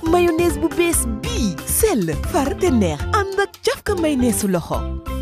mayonnaise bu bees bii sell far te neex ànd ak cafka mayonnaise su loxo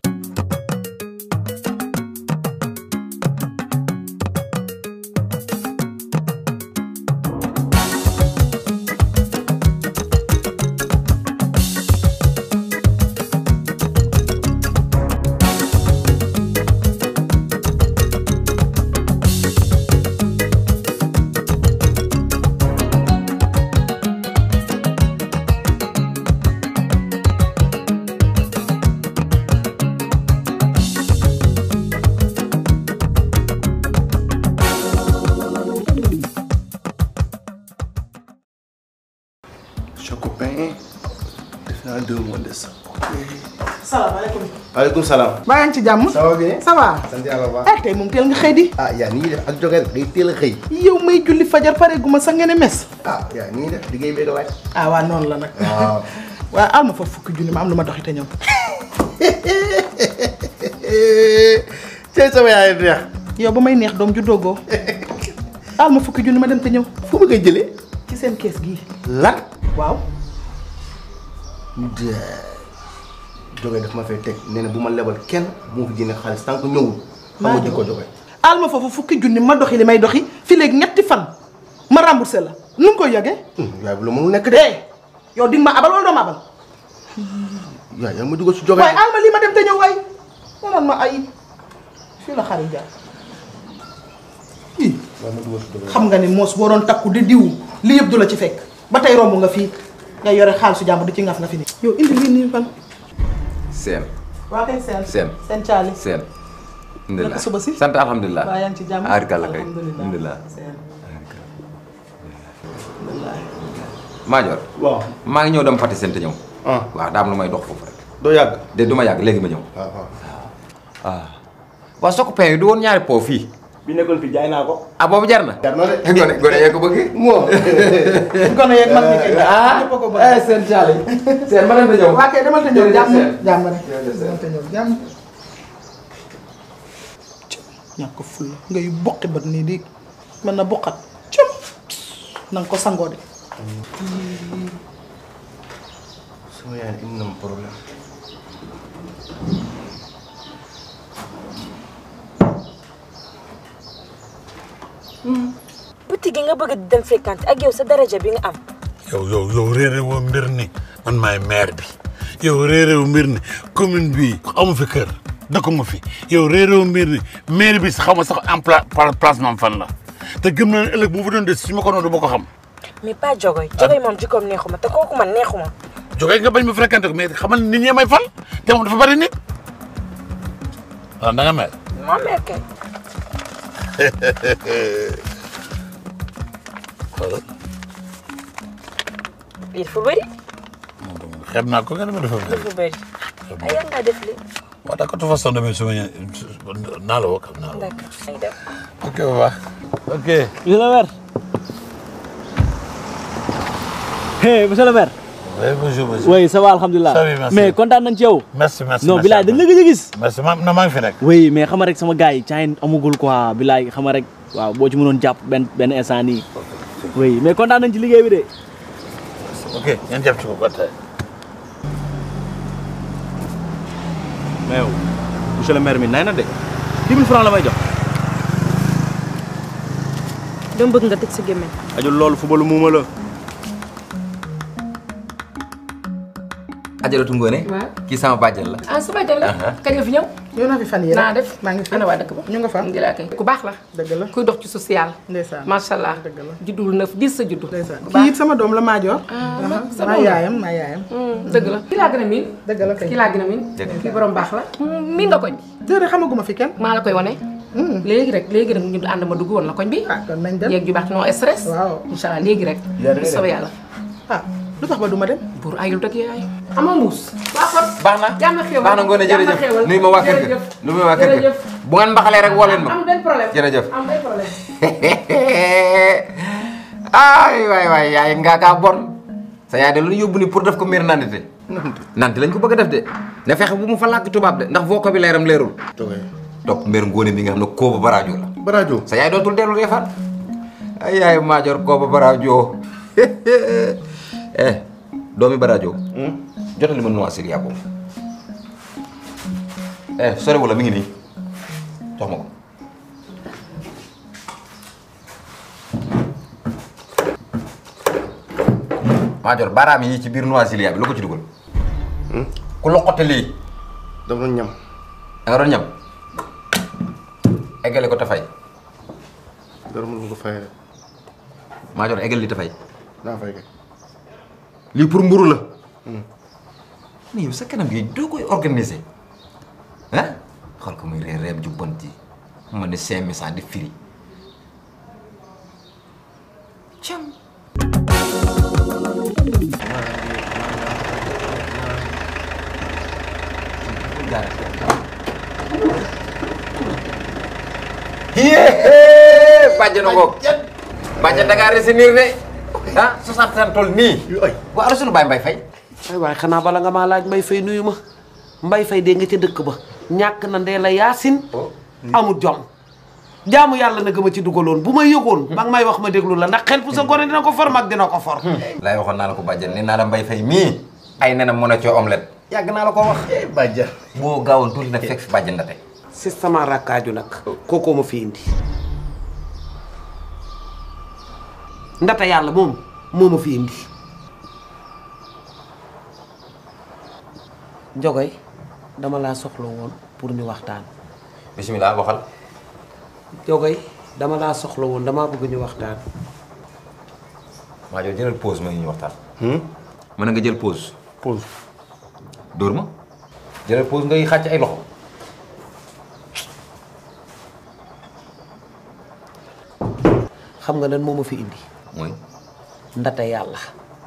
Chocopin def naa deux mois de ça. salaamaaleykum. waaleykum salaam. baa yaa ngi ci jàmm. ça va bien. ça va. sant yàlla bu baax. ah tey moom teel nga xëy di. ah yaa ni ñuy def ak joge rek day teel a xëy. yow may julli fajar pare gu ma sax ngeen mes. ah yaa ni ñuy def liggéey beeg laaj. ah waa noonu la nag. waaw. waaye al ma fa fukki junni ma am lu ma doxi te ñëw. tey sama yaay neex. yow ba may neex doom ju doogoo. al ma fukki junni ma dem te ñëw. fu ma koy jëlee. ci seen kees gii. lan. waaw. joge daf ma fay teg nee na bu ma lebal kenn moo fi jënd xaalis tant que ñëwul. xam nga ko joge. al ma foofu fukki junni ma doxi li may doxi fi léegi ñetti fan ma remboursé la nu nga koy yëgee. yaay bu la mënul nekk de. eh yow di nga ma abal wala doo ma abal. yaay yaa ma dugal si joge. waaye al ma lii ma dem te ñëw waay. ma naan ma ay fii la xarit jaar. ii yaa ma dugal si joge. xam nga ni moos boo doon takku di diw li yëpp du la ci fekk ba tey romb nga fii nga yore xaalisu jàmbur di ci ngaf nga fi nii. yow indi lii nii fan. seen waa kay seen. Seen. seen caali. seen. naka suba si. sant alhamdulilah. waa yaa ngi ci jàmm. aarikàlla kay alhamdulilah alhamdulilah. seen. Maajoor waaw. maa ngi ñëw dem Fatick seen te ñëw. ah waaw daa am lu may dox foofu rek. doo yàgg. de du ma yàgg léegi ma ñëw. waaw waaw. waaw waaw soo ko pain yi du woon ñaari po fii. bi nekkoon fi jaay naa ko. ah boobu jar na. jar na de. gone gone yee ko bëgg. moom. gone yeeg mag ñi kay. ah ñëpp a ko bëgg. seen caali. seen ma dem te ñëw. waa kay demal te ñëw Jërëjëf jàmm Seen. jàmm rek. Jërëjëf Seen. demal te ñëw jàmm. ñàkk ful ngay buqi bat nii di mën na buqat. cëm na nga ko sangoo de. sama yaay indi na ma problème. boutique yi nga bëgg di dem fréquenter ak yow sa daraja bi nga am yow yow yow réeré woo mbir ni man maay maire bi yow réeré woo mbir ni commune bi amu fi kër dëkkuma fi yow réeré woo mbir ni maire bi xaw ma sax en pla placement fan la te gëm na ne ëllëg bu fa doon des su ma ko noonu du ma ko xam mais pas jogoy jogoy moom jikkoom neexuma te kooku man neexuma jógee nga bañ ma fréquenté ko mais xamal nit ñee may fal te moom dafa bari nit waaw da nga mer moo meer kay xoolal lii dafa bëri xeeb naa ko nga ne ma dafa mer dafa bëri ay yan ngaa def lii waaw d'accord de toute façon damay suma naa la woo naa la woo d'accord ay def ok bu baax ok monsieur le maire. hey monsieur le maire. oui bonjour monsieur oui ça va alhamdulilah. Ça va, merci. mais kontaan nañ ci yow. merci merci non merci bilaay dañ la gëj a gis. merci ma na maa ngi fi rek oui mais xama rek sama gars yi caayin amagul quoi bilaay xama rek waaw boo ci mënoon jàpp benn benn instant nii. oui mais kontaan nañ ci liggéey bi de. ok ngeen jàpp ci ko ba tey mais yow monsieur le maire mi nay na de. 10 000 francs la may jox. dama bëgg nga tëj sa gémmiñ ajul loolu fubalu muuma la. ajaratu ngoone. waaw kii sama bàjjen la. ah sama jël la kañ nga fi ñëw yow naa fi fan yii naa rek. def maa ngi fi ana waa dëkk ba ñu nga fa. alhamdulilah kay ku baax la dëgg la kuy dox ci social ndeysaan. macha allah dëgg la. juddul neuf dix sa juddu ndeysaan bu kii baax it sama doom la Maajoor. ah Aha, sa maa doom la. yaayam maa yaayam. Hmm, dëgg la kii laa gën a miin dëgg la kay. kii laa gën a miin Dëgg. kii borom baax la miin nga koñ déedéet xamaguma fi kenn. maa la koy wane léegi rek léegi rek ñu ànd ma dugg woon la koñ bi ah kon nañ dem. yeeg ju baax non stress Waaw. incha allah léegi rek bu soobee yàlla ah lu tax ba du ma dem. buur ayul dëgg yaay ama mbuus waa kon baax na jàmm xéwal baax na ngoone jàmm jërëjëf xéwal. nuyu ma waa kër ga Jërëjëf. nuyu ma waa kër ga Jërëjëf. bu ngeen mbaxalee rek woo leen ma am benn problème jërëjëf am benn problème ay waay waay yaay ngaa kaa bon sa yaay de lu ñu yóbbu ni pour def ko miir nandite nante lañ ko bëgg a def de na fexe bu mu fa làkk tubaab de ndax vocabulaire am leerul joge. topp mbir ngóone mi nga xam ne kooba baraajo la Barajo. sa yaay dootul dellu reefaan ay yaay maajoor kooba baraajo eh doomi barajo jotali ma noix syria boobu eh sore wala mi ngi nii jox ma ko Maajoor baaraam yi ci biir noix syria bi lu ko ci dugal ku loqote lii dama doon ñam da nga doon ñam eggale ko tafay dara mënu ko fayee Maajoor eggal li tafay naa fay kay lii pour mburu la mais yow sa kanam gi doo koy organiser ah xool ko muy reer reem ju bon ji ma ne cinq mille di firi cam yéé bàjjana ngoog bàjjan da ngaa retenir de ah 60 ans toll nii waa ana sunu baay mbay fay ay waay xanaa bala nga maa laaj mbay fay nuyu ma mbay fay dee nga ca dëkk ba ñàkk na ndee la yaasin amul jom jaamu yàlla na gëma ci dugaloon bu ma yëgoon ba nga may wax ma déglu la ndax xel pu sa gone dina ko for mag dina ko for laay waxoon naa la ko bàjjan nee naa la mbay fay mii ay nenam mën a coo omelette yàgg naa la ko wax bàjjan boo gaawoon tuuti nag fekk fi bàjjan ndate si sama rakkaaju nag kookoo ma fi indi ndata yàlla moom moo ma fi indi njogoy dama laa soxla woon pour ñu waxtaan bisimilah waxal njogoy dama laa soxla woon damaa bëgg ñu waxtaan maa jox jëlal pause ma ngi ñu waxtaan mën na nga jël pause pause dóor ma jëlal pause ngay xàcc ay loxo xam nga lan moo ma fi indi mooy ndata yàlla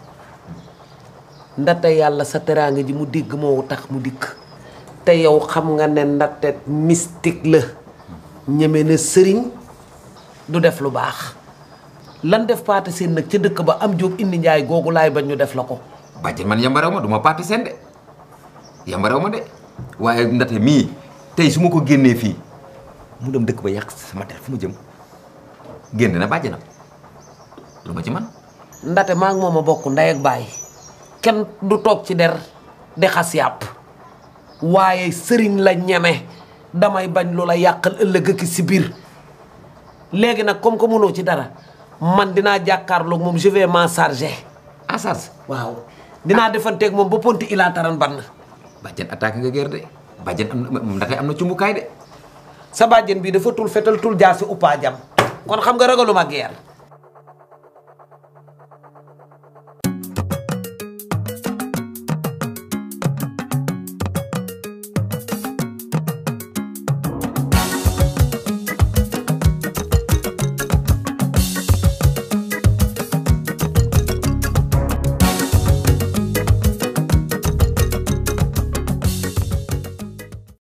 ndata yàlla sa teraanga ji mu dégg moo tax mu dikk te yow xam nga ne ndate mystique la ñeme na sëriñ du def lu baax lan def paate seen nag ca dëkk ba am jóob indi njaay googu laay bañ ñu def la ko bàjjan man yambarew ma du ma paati seen de yambarew ma de waaye ndate mii tey su ma ko génnee fii mu dem dëkk ba yàq sama der fu ma jëm génn na bàjjanam lu ma ci man ndate maa ngi moom a bokk ndey ak baay kenn du toog ci der di xas yàpp waaye sëriñ la ñeme damay bañ lu la yàqal ëllëg ak si biir léegi nag comme que mënoo ci dara man dinaa jàkkaarloog moom je vais m'en charger en charge waaw dinaa defanteeg moom ba ponti ilaa taran bann bàjjan attaque nga gër de bàjjan am na ndate am na cumbukaay de sa bàjjen bi dafa tul fetal tul jaasi uppaa jam kon xam nga ragaluma guerre